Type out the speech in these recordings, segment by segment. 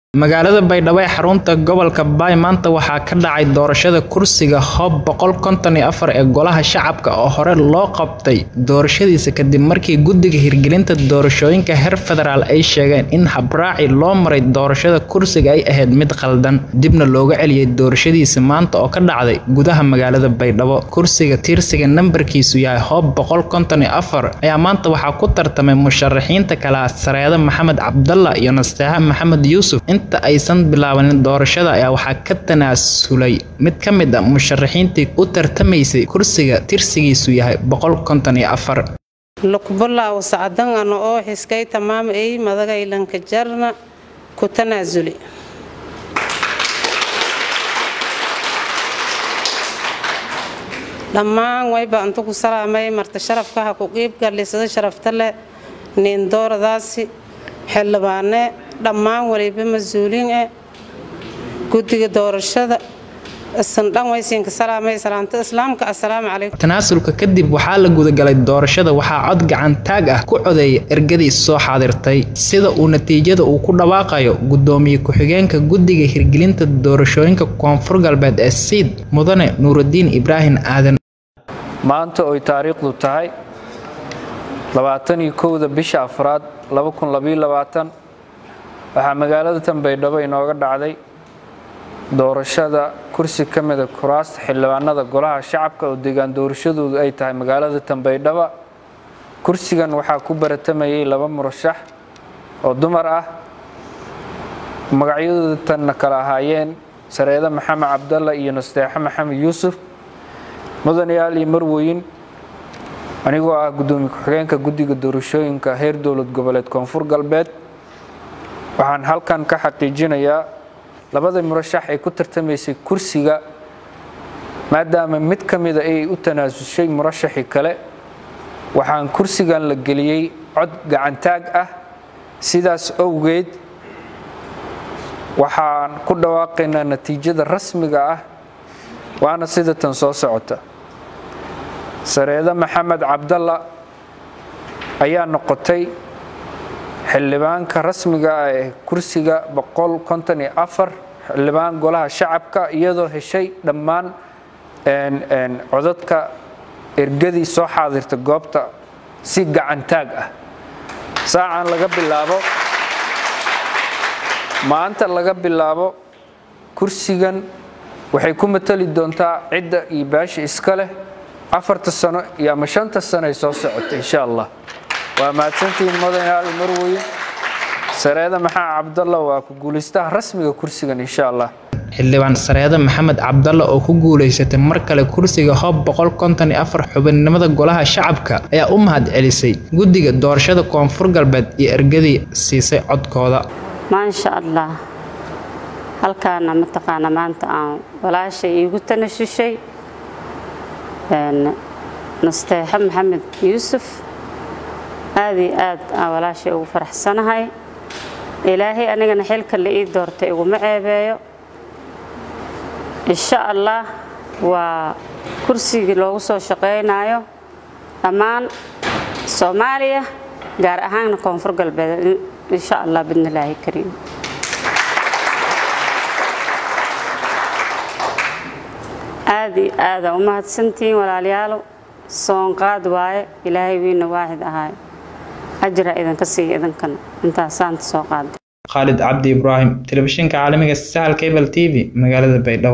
magaalada baydhabo ee xarunta gobolka baay maanta waxaa ka dhacay doorashada kursiga hoob boqol konton iyo afar ee golaha shacabka oo hore loo qabtay doorashadiisa kadib markii guddiga hirgelinta doorashooyinka heer federaal ay sheegeen in habraaci loo maray doorashada kursiga ay ahayd mid khaldan dibna looga celiyay doorashadiisa maanta oo ka dhacday gudaha magaalada baydhabo kursiga tiirsiga nambarkiisu yahay hoob boqol konton iyo afar ayaa maanta waxaa ku tartamay musharaxiinta kala sareeda maxamed cabdalla iyo nasteexa maxamed yuusuf inta aysan bilaabanin doorashada ayaa waxaa ka tanaasulay mid ka mid a musharaxiintii u tartamaysay kursiga tirsigiisu yahay boqol konton iyo afar lukbulaaw sacdan ano oo xiskay tamaam ay madagaylanka jarna ku tanaasuli dhammaan wayba intu ku salaamay marta sharafkaha ku qiibgalisada sharafta leh niindooradaasi xildhibaane dhammaan waliba mas-uuliin eh guddiga doorashada isandhan waysiinka salaamay salaamta islaamka assalaamu calaykum tanaasulka kadib waxaa la gudagalay doorashada waxaa cod gacan taag ah ku codeeya ergadii soo xaadirtay sida uu natiijada uu ku dhawaaqayo guddoomiye ku-xigeenka guddiga hirgelinta doorashooyinka koonfur galbeed ee siid mudane nuurudiin ibraahim aadan maanta oy taariikhdu tahay labaataniyo kowda bisha afraad waxaa magaalada tanbaydhabo inooga dhacday doorashada kursi ka mida kuraasta xildhibaanada golaha shacabka oo deegaan doorashadoodu ay tahay magaalada tanbaydhaba kursigan waxaa ku baratamayay laba murashax oo dumar ah magacyadooda tanna kala ahaayeen sareede maxamed cabdalla iyo nasteexe maxamed yuusuf mudanayaal iyo marweyn anigoo ah guddoomiye ku-xigeenka guddiga doorashooyinka heer dowlad goboleed koonfur galbeed waxaan halkan ka xaqiijinayaa labada murashax ay ku tartamaysay kursiga maadaama mid ka mida ay u tanaasushay murashaxii kale waxaan kursigan la geliyey cod gacantaag ah sidaas owgeed waxaan ku dhawaaqaynaa natiijada rasmiga ah waana sida tan soo socota sareede maxamed cabdalla ayaa noqotay xildhibaanka rasmiga ah ee kursiga xildhibaan golaha shacabka iyadoo heshay dhammaan codadka ergadii soo xaadirta goobta si gacantaag ah saacan laga bilaabo maanta laga bilaabo kursigan waxay ku matali doontaa cidda iyo baasha iska leh afarta sano iyo ama shanta sano ay soo socota insha allah waa mahadsantihiin mudanayaal marweyn sareede maxamed cabdalla waa ku guulaystaha rasmiga kursigan insha allah xildhibaan sareede maxamed cabdalla oo ku guulaysatay mar kale kursiga hoob boqol konton iyo afar xubinnimada golaha shacabka ayaa u mahad celisay guddiga doorashada koonfur galbeed iyo ergadii siisay codkooda maasha allah halkaana mataqaana maanta aan walaashay iigu tanashushay nasteexe maxamed yuusuf aad iyo aad aan walaashay ugu faraxsanahay ilaahay anigana xilka la ii doortay iguma ceebeeyo insha allah waa kursigii loogu soo shaqaynayo dhammaan soomaaliya gaar ahaanna koonfur galbeed insha allah bidnillaahi kariim aad iyo aadaan u mahadsantihiin walaalayaalo soonqaad waaye ilaahay wiina waaxid ahaayo ajra idinka siiya idinkana intaasaanta soo qaada khaalid cabdi ibraahim telefishinka caalamiga sahal cable t v magaalada baydhabo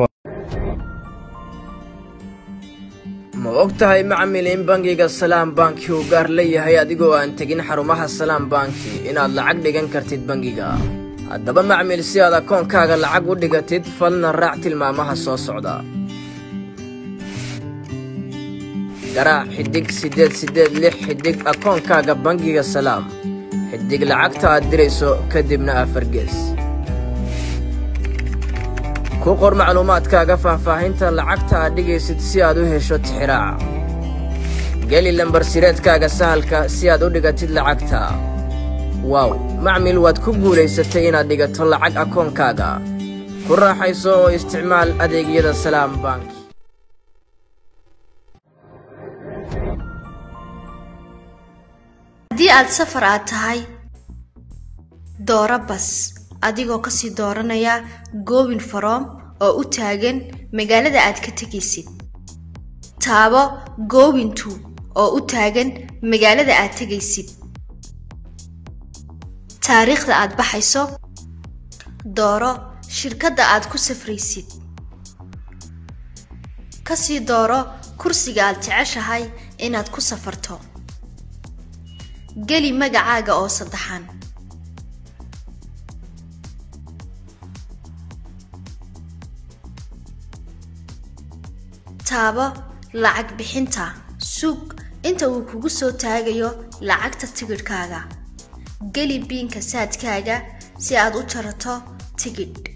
ma og tahay macmil in bangiga salaam banki uu gaar leeyahay adigoo aan tegin xarumaha salaam banki inaad lacag dhigan kartid bangiga haddaba macmil si aad akoonkaaga lacag u dhigatid falna raac tilmaamaha soo socda garaac xiddig siddeed siddeed lix xiddig akoonkaaga bangiga salaam xiddig lacagta aad dirayso kadibna afargees ku qor macluumaadkaaga faahfaahinta lacagta aad dhigaysid si aad u hesho tixiraaca geli lambarsireedkaaga sahalka si aad u dhigatid lacagta waaw macmil waad ku guulaysatay inaad dhigato lacag akoonkaaga ku raaxayso oo isticmaal adeegyada salaam bank haddii aad safar aad tahay dooro bas adigoo kasii dooranaya goobin faroom oo u taagan magaalada aad ka tegaysid taabo goobin two oo u taagan magaalada aad tegaysid taariikhda aad baxayso dooro shirkadda aad ku safraysid kasii dooro kursiga aad jeceshahay inaad ku safarto geli magacaaga oo saddexan taabo lacag bixinta suug inta uu kugu soo taagayo lacagta tigidhkaaga geli biinka saadkaaga si aad u jarato tigidh